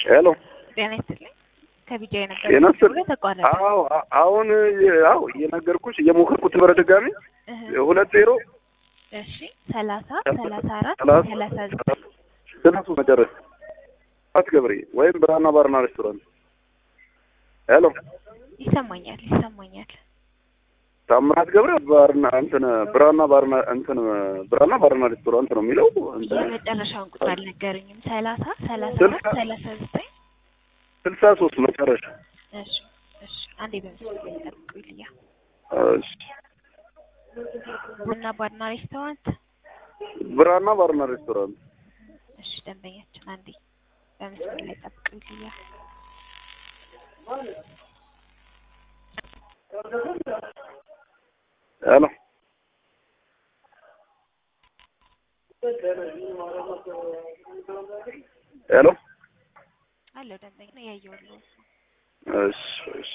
ሄሎ ጤና ይስጥልኝ። ከቢጃ ጤና የነገርኩት ይስጥልኝ። ተቋረጠ። አዎ አ- አሁን አዎ እየነገርኩሽ እየሞከርኩት በተደጋሚ እህ፣ ሁለት ዜሮ እሺ ሰላሳ ሰላሳ አራት ሰላሳ ሰላሳ ዘጠኝ ስልሱ መጨረሻ አትገብሪ ወይም ብራና ባርና ሬስቶራንት ሄሎ ይሰማኛል ይሰማኛል። ታምራት ገብረ ባርና እንትን ብራና ባርና እንትን ብራና ባርና ሬስቶራንት ነው የሚለው እንትን የመጨረሻውን ቁጥር አልነገሩኝም። ሰላሳ ሰላሳ ስልሳ አራት ሰላሳ ዘጠኝ ስልሳ ሶስት መጨረሻ እሺ እሺ አንዴ በምስሉ ላይ ጠብቁኝ ልያ እሺ ቡና ባርና ሬስቶራንት ብራና ባርና ሬስቶራንት እሺ ደንበኛችን አንዴ በምስሉ ላይ ጠብቁኝ ልያ ሄሎ ሄሎ አለው ደንበኛ ነው ያየሁልህ እሺ እሺ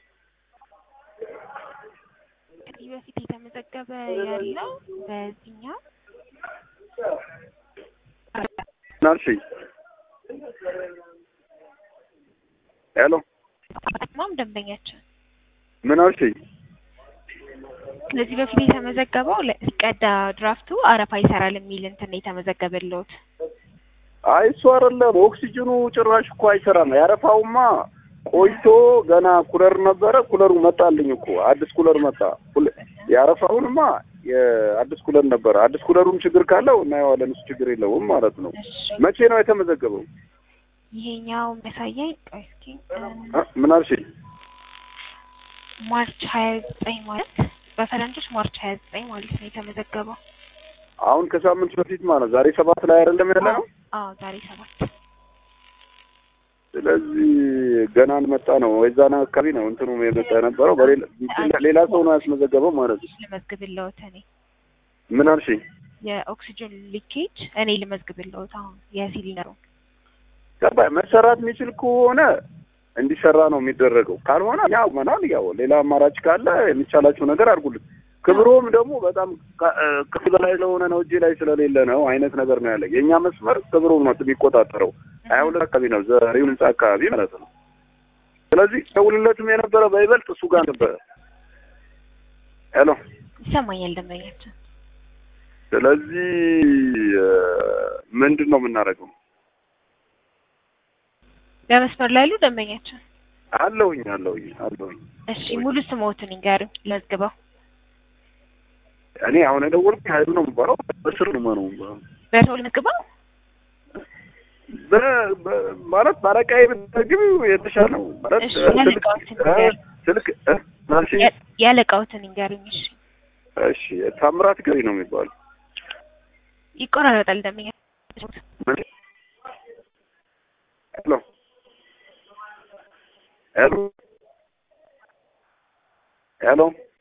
ከዚህ በፊት የተመዘገበ ያለው በዚህኛው ናልሽኝ ሄሎ ማም ደንበኛችን ምን አልሽኝ? ከዚህ በፊት የተመዘገበው ለ- ሲቀዳ ድራፍቱ አረፋ ይሰራል የሚል እንትን ነው የተመዘገበልዎት። አይ እሱ አይደለም ኦክሲጅኑ ጭራሽ እኮ አይሰራም። ያረፋውማ ቆይቶ ገና ኩለር ነበረ። ኩለሩ መጣልኝ እኮ አዲስ ኩለር መጣ። ኩለ- ያረፋውንማ የአዲስ ኩለር ነበረ። አዲስ ኩለሩም ችግር ካለው እናየዋለን። እሱ ችግር የለውም ማለት ነው። እሺ መቼ ነው የተመዘገበው? ይሄኛው የሚያሳየኝ ቆይ እስኪ እ፣ አ- ምን አልሽኝ? ማርች ሀያ ዘጠኝ ማለት በፈረንጆች ማርች ሀያ ዘጠኝ ማለት ነው የተመዘገበው። አሁን ከሳምንት በፊት ማለት ዛሬ ሰባት ላይ አይደለም ያለ ነው። አዎ ዛሬ ሰባት ስለዚህ ገና አልመጣ ነው። ወይዛና አካባቢ ነው እንትኑ የመጣ የነበረው በሌላ ሌላ ሰው ነው ያስመዘገበው ማለት ነው። ልመዝግብልዎት እኔ ምን አልሽኝ? የኦክሲጅን ሊኬጅ እኔ ልመዝግብልዎት አሁን የሲሊንደሩ ገባኝ። መሰራት የሚችል ከሆነ እንዲሰራ ነው የሚደረገው። ካልሆነ ያው መናል ያው ሌላ አማራጭ ካለ የሚቻላቸው ነገር አድርጉልን። ክብሮም ደግሞ በጣም ከ- እ ከዚህ በላይ ለሆነ ነው እጄ ላይ ስለሌለ ነው አይነት ነገር ነው ያለ። የእኛ መስመር ክብሮም ነው የሚቆጣጠረው። ሀያ ሁለት አካባቢ ነው ዘሪው ህንጻ አካባቢ ማለት ነው። ስለዚህ ደውልለትም የነበረ በይበልጥ እሱ ጋር ነበረ። ሄሎ ይሰማኛል ደንበኛችን። ስለዚህ እ ምንድን ነው የምናደርገው? በመስመር ላይ ያሉ ደንበኛችን። አለሁኝ አለሁኝ አለሁኝ እሺ ሙሉ ስሞትን ይንገሩኝ ልመዝግበው። እኔ አሁን የደወልኩት ሀይሉ ነው የምባለው። በስር ነው ነው የምባለው። በሰው ልመዝግበው። በ- በ- ማለት ባለቃዬ ብትዘግቢው የተሻለ ነው ማለት እሺ፣ ስልክ ያለቃዎትን እ ንገር። ስልክ እ ማለሽ ያ- ያለቃዎትን ይንገሩኝ። እሺ እሺ ታምራት ገሪ ነው የሚባለው። ይቆራረጣል ደንበኛ ምን? ሄሎ ሄሎ ሄሎ